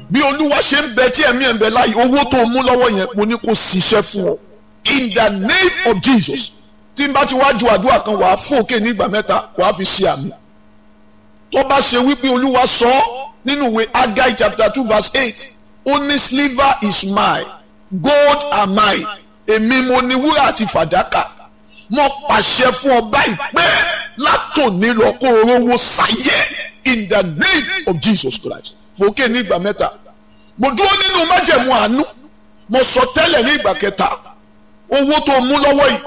bí olúwa ṣe ń bẹ tí ẹ̀mí ẹ̀ ń bẹ láàyè owó tó mú lọ́wọ́ yẹn mo ní kó ṣiṣẹ́ fún ọ in the name of Jesus tí n bá ti wá ju àdúrà kan wàá fòkè ní ìgbà mẹ́ta wàá fi ṣe àmì tó bá ṣe wípé olúwa sọ ọ́ nínú ìwé Agai chapter two verse eight ó ní silver is mine gold are mine èmi mo ní wúrà àti fàdákà mo pàṣẹ fún ọ báyìí pé látòní lọ kó o rówó sáyé in the name of Jesus Christ fòkè ní ìgbà mẹ́ta mo dúró nínú májẹ̀mú àánú mo sọ tẹ́lẹ̀ ní ìgbà kẹta owó tó mú lọ́wọ́ yìí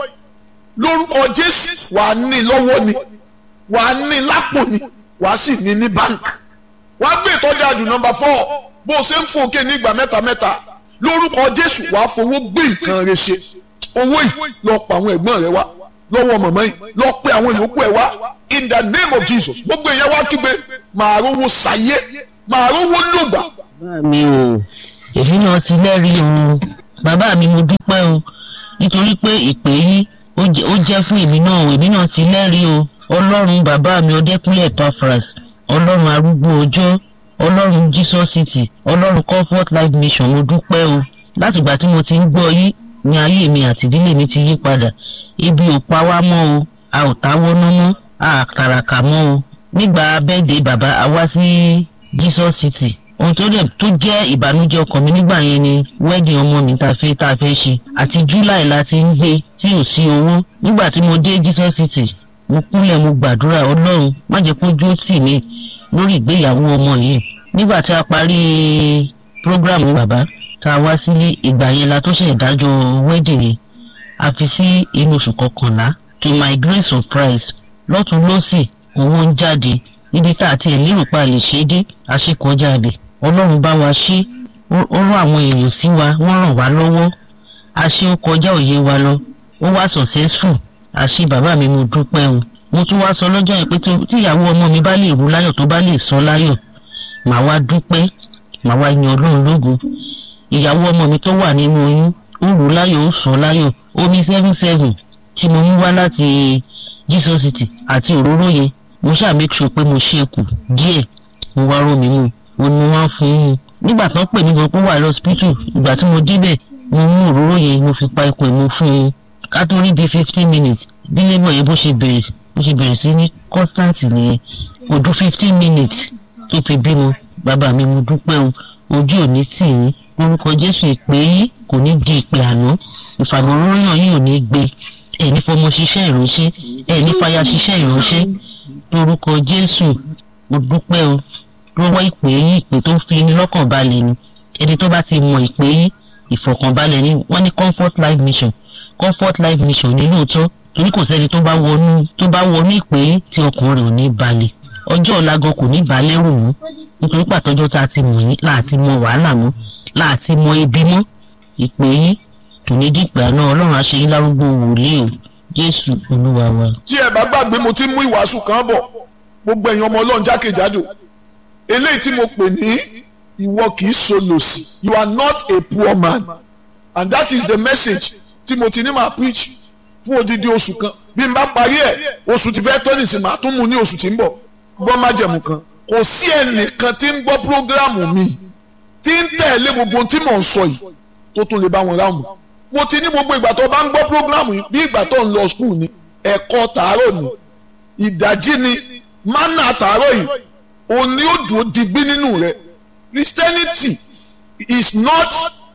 lórúkọ Jésù wàá ní lọ́wọ́ ni wàá ní lápò ni wàá sì ní ní báńkì wàá gbé ìtọ́jú àjù nọ́mbà fọ́ bó o ṣe ń fòkè ní ìgbà mẹ́ta mẹ́ta lórúkọ Jésù wàá fowó gbé nǹkan rẹ ṣe owó yìí lọ pa àwọn ẹ̀gbọ́n rẹ wá lọ́wọ́ mọ̀mọ́ yìí lọ pe àwọn yòókù ẹ̀ wá in the name of Jesus gbogbo ìyẹn wá kígbe màá rówó sáyé màá rówó lògbà. bàbá mi o èmi náà ti lẹ́rìí o bàbá mi mo dúpẹ́ o nítorí pé ìpè yín ó jẹ́ fún èmi náà o èmi náà ti lẹ́rìí o ọlọ́run bàbá mi ọdẹ́kúnlé Epaphras ọlọ́run arúgbó ọjọ́ ọlọ́run Jesus City ọlọ́run Comfort Life Mission mo dúpẹ́ o látìgbà tí mo ti ń gbọ́ yín ní ayé mi àti ìdílé mi ti yí padà ibi ò pa wá mọ́ o a ò táwọ́ ná mọ́ a kàràkà mọ́ o nígbà bẹ́ẹ̀dẹ̀ bàbá a wá sí Jesus City ohun tó dẹ̀ tó jẹ́ ìbànújẹ́ ọkàn mi nígbà yẹn ni wedding ọmọ mi tá a fẹ́ tá a fẹ́ ṣe àti July la ti ń gbé tí ò sí owó nígbà tí mo dé Jesus City mo kúnlẹ̀ mo gbàdúrà ọlọ́run má jẹ́ kó jó tì mí lórí ìgbéyàwó ọmọ yìí nígbà tí a parí prógrámù bàbá tá a wá sílé ìgbà yẹn la tó ṣe ìdájọ́ wedding yẹn a fi sí inú oṣù kọkànlá to my great surprise lọ́tún lọ́sì owó ń jáde níbi tá a ti ẹ̀ lérò pa lè ṣe é dé àṣekọjá abẹ ọlọ́run bá wa ṣe ó rán àwọn èèyàn sí wa wọ́n ràn wá lọ́wọ́ a ṣe ó kọjá òye wa lọ ó wá successful a ṣe bàbá mi mo dúpẹ́ o mo tún wá sọ lọ́jọ́ yẹn pé tí ìyàwó ọmọ mi bá lè rú láyọ̀ tó bá lè sọ láyọ̀ màá wá dúpẹ́ màá wá yan ọlọ́run lógo ìyàwó ọmọ mi tó wà nínú oyún ó rú láyọ̀ ó sọ láyọ̀ omi seven seven tí mo mú wá láti Jesus City àti òróró yẹn mo ṣáà make sure pé mo ṣe kù díẹ̀ mo wá rómi mu mo ní wọ́n fún un nígbà tó pè mí gan pé wà lọ́sibítù ìgbà tí mo débẹ̀ mo mú òróró yẹn mo fi pa ikùn mo fún un ká tó rí bíi fifteen minutes bí labour yẹn bó ṣe bẹ̀rẹ̀ bó ṣe bẹ̀rẹ̀ sí ní constant nìyẹn kò dún fifteen minutes tó fi bímọ bàbá mi mo dúpẹ́ o ojú ò ní tì yín lórúkọ Jésù ìpè yín kò ní di ìpè àná ìfàmọ́ròyìn yìí ò ní gbé ẹ̀ ní fọmọ ṣiṣẹ́ ìránṣẹ́ ẹ̀ ní fàyà ṣiṣẹ́ ìránṣẹ́ lórúkọ Jésù mo dúpẹ́ o lọ́wọ́ ìpè yín ìpè tó fi ní lọ́kàn balẹ̀ ni ẹni tó bá ti mọ ìpè yín ìfọ̀kànbalẹ̀ ni wọ́n ní Comfort Life Mission Comfort Life Mission ní lóòótọ́ torí kò sẹ́ni tó bá wọnú tó bá wọnú ìpè yín tí ọkàn rẹ̀ ò ní balẹ̀ ọjọ́ ọ̀la gan kò ní balẹ̀ rò mú nítorí pàtọ́jọ́ tá a ti mọ̀ yín láti mọ wàhálà mọ́ láti mọ ibi mọ́ ìpè yín tò ní dípẹ́ àná ọlọ́run àṣeyín lárúgbó wòlíì o Jésù Olúwa wa. tí ẹ bá gbàgbé mo ti mú ìwàásù kan bọ̀ gbogbo ẹ̀yin ọmọ ọlọ́run jákèjádò eléyìí tí mo pè ní ìwọ kì í solòsì you are not a poor man and that is the message tí mo ti ní máa preach fún odidi oṣù kan bí n bá parí ẹ̀ oṣù tí fẹ́ tó nìsín màá tún mú ní oṣù tí ń bọ̀ gbọ́ májẹ̀mú kan kò sí ẹnìkan tí ń gbọ́ prógráàmù mi tí ń tẹ̀lé gbogbo tí mò ń sọ yìí tó tún lè bá wọn ráàmù mo ti ní gbogbo ìgbà tó bá ń gbọ́ prógráàmù yìí bí ìgbà tó ń lọ skul ni ẹ̀kọ́ tàárọ̀ ni ìdájí ni mánà tàárọ̀ yìí òní ó dùn digbí nínú rẹ̀ Christianity is not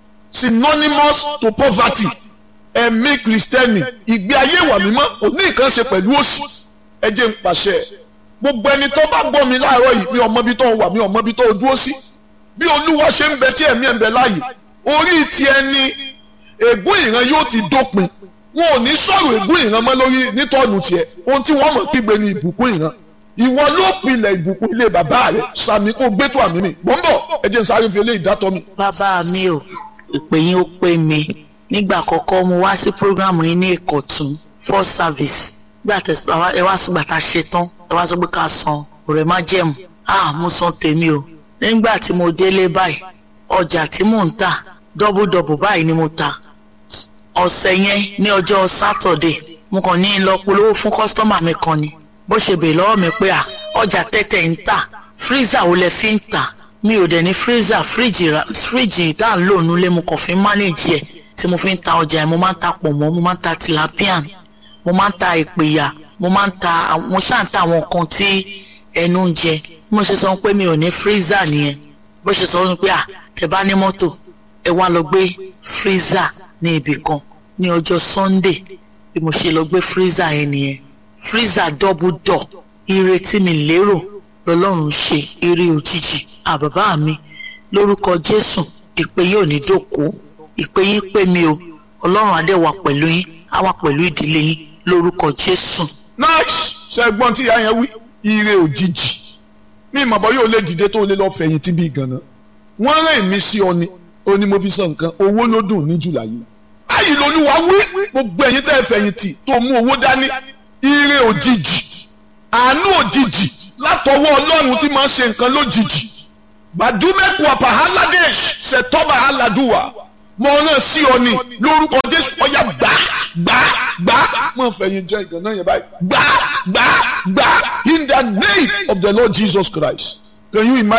synonymous to poverty ẹ̀mí kristẹni ìgbé ayé ìwà mímọ́ ò ní nǹkan ṣe pẹ̀lú òṣì ẹ jẹ́ ń pàṣẹ gbogbo ẹni tó bá gbọ́ mi láàárọ̀ yìí mi ò mọ bí tó wà mi ò mọ bí tó dúró sí bí olúwa ṣe ń bẹ tí ẹ̀mí ẹ̀ ń bẹ láàyè orí ti ẹni ègún ìran yóò ti dópin wọn ò ní sọ̀rọ̀ ègún ìran mọ́ lórí nítọ́nù tiẹ̀ ohun tí wọ́n mọ̀ kígbe ní ìbùkún ìran ìwọ ló pilẹ̀ ìbùkún ilé bàbá rẹ̀ sàmì kó gbé tó àmì mi mò ń bọ̀ ẹ jẹ́ n sáré fi eléyìí dátọ́ mi. bàbá mi ò ìpè yín ó pè mí nígbà àkọ́kọ́ mo wá sí programu yín ní ìkọ̀tún first service gbà tẹ̀sán ẹ wá sùgbà tá a ṣe tán ẹ wá sọ pé ká san ọ̀rẹ́ má jẹ̀mú ah mo san tèmi o nígbà tí mo délé báyìí ọjà tí mò ń tà dọ́bùdọ́bù báyìí ni mo ta ọ̀sẹ̀ yẹn ní ọjọ́ sátọ̀dẹ̀ mo kàn ní lọ polówó fún kọ́sítọ́mà mi kan ni bó ṣe bèè lọ́wọ́ mi pé à ọjà tẹ́tẹ̀ ń tà fírísà wo lẹ fi ń tà mi ò dẹ̀ ní freezer fíríjì ra fíríjì tá à ń lò nílé mo kàn fi ń manage ẹ̀ tí mo fi ń ta ọjà ẹ̀ mo máa ń ta pọ̀nmọ́ mo máa ń ta tilapian mo máa ń ta ìpèyà mo máa ń ta mo ṣáà ń ta àwọn nǹkan tí ẹnu ń jẹ bí mo ṣe sọ pé mi ò ní freezer nìyẹn bó ṣe sọ pé à tẹ bá ní mọ́tò ẹ wá lọ gbé freezer ní ibì kan ní ọjọ́ sunday bí mo ṣe lọ gbé freezer yẹn nìyẹn freezer double door ire tí mi lérò lọ́lọ́run ṣe ire òjijì àbàbá mi lórúkọ jésù ìpè yóò ní dòkó ìpè yín pè mí o ọlọ́run adé wà pẹ̀lú yín á wà pẹ̀lú ìdílé yín lórúkọ jésù. nice ṣẹ́gbọ́n tí ìyá yẹn wí ire òjijì ní ìmọ̀bọ yóò lè dìde tó lè lọ fẹ̀yìntì bí ganan wọ́n rẹ̀ mí sí ọ ni ó ní mo fi sọ nǹkan owó ló dùn ní jùlá yìí báyìí lolúwa wí gbogbo ẹ̀yin tẹ́ fẹ̀yìntì tó mú owó dání ire òjijì àánú òjijì látọwọ́ ọlọ́run tí máa ń ṣe nǹkan lójijì bàdúmẹ́kù àpàháládẹ́ṣ ṣètọ́bà aládùúwà mo rán sí ọ ni lórúkọ jésù ọyá gbà gbà gbà mo fẹ̀yìn jẹ́ ìgànnà yẹn báyìí gbà gbà gbà in the name of the lord jesus christ can you imagine.